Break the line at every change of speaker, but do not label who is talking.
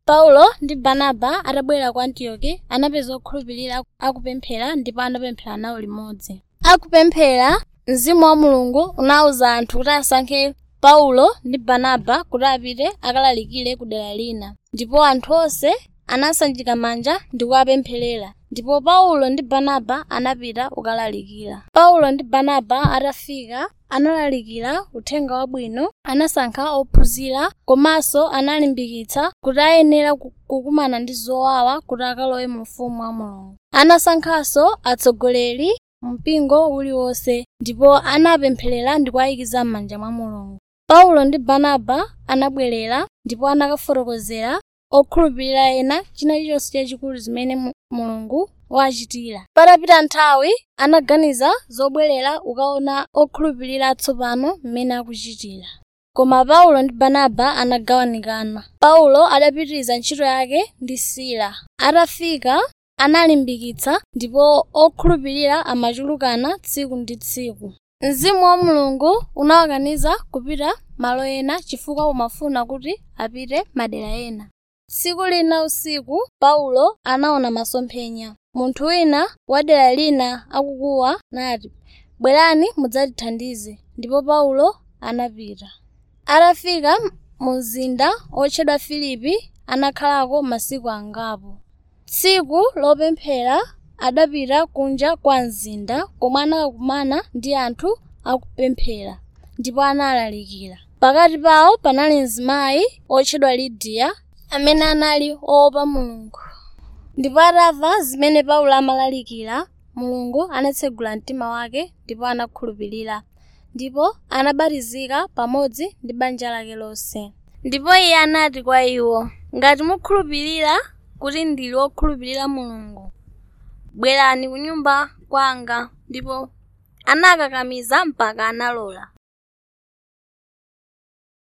paulo ndi barnaba atabwera ku antioki anapeza okhulupirira akupemphera ndipo anapemphera nawo limodzi akupemphera mzimu wa mulungu unawuza anthu kuti asankhe paulo ndi barnaba kuti apite akalalikire ku dera lina ndipo anthu onse anasanjika manja ndi kuwapempherera ndipo paulo ndi barnaba anapita kukalalikira paulo ndi barnaba atafika analalikira uthenga wabwino anasankha ophunzira komanso analimbikitsa kuti ayenera ku- kukumana ndi zowawa kuti akalowe mu ufumu wa mulungu anasankhanso atsogoleri mpingo uliwonse ndipo anapempherera ndi kuwayikiza m'manja mwa mulungu paulo ndi barnaba anabwerera ndipo anakafotokozera okhulupirira ena china chilichonse chachikulu zimene mu- mulungu wachitira patapita nthawi anaganiza zobwerera ukaona okhulupirira atsopano mmene akuchitira koma paulo ndi barnaba anagawanikana paulo adapitiriza ntchito yake ndi sila atafika analimbikitsa ndipo okhulupirira amachulukana tsiku ndi tsiku mzimu wa mulungu unawakaniza kupita malo ena chifukwa umafuna kuti apite madera ena tsiku lina usiku paulo anaona masomphenya munthu wina wa dera lina akukuwa nati bwerani mudzatithandize ndipo paulo anapita atafika mu mzinda otchedwa filipi anakhalako masiku angapo tsiku lopemphera adapita kunja kwa mzinda komwe anakakumana ndi anthu akupemphera ndipo analalikira pakati pawo panali mzimayi otchedwa lidiya amene anali oopa mulungu ndipo atamva zimene paulo amalalikira mulungu anatsegula mtima wake ndipo anakhulupirira ndipo anabatizika pamodzi ndi banja lake lonse ndipo iye anati kwa iwo ngati mukhulupirira kuti ndili wokhulupirira mulungu bwerani ku nyumba kwanga ndipo anakakamiza mpaka analola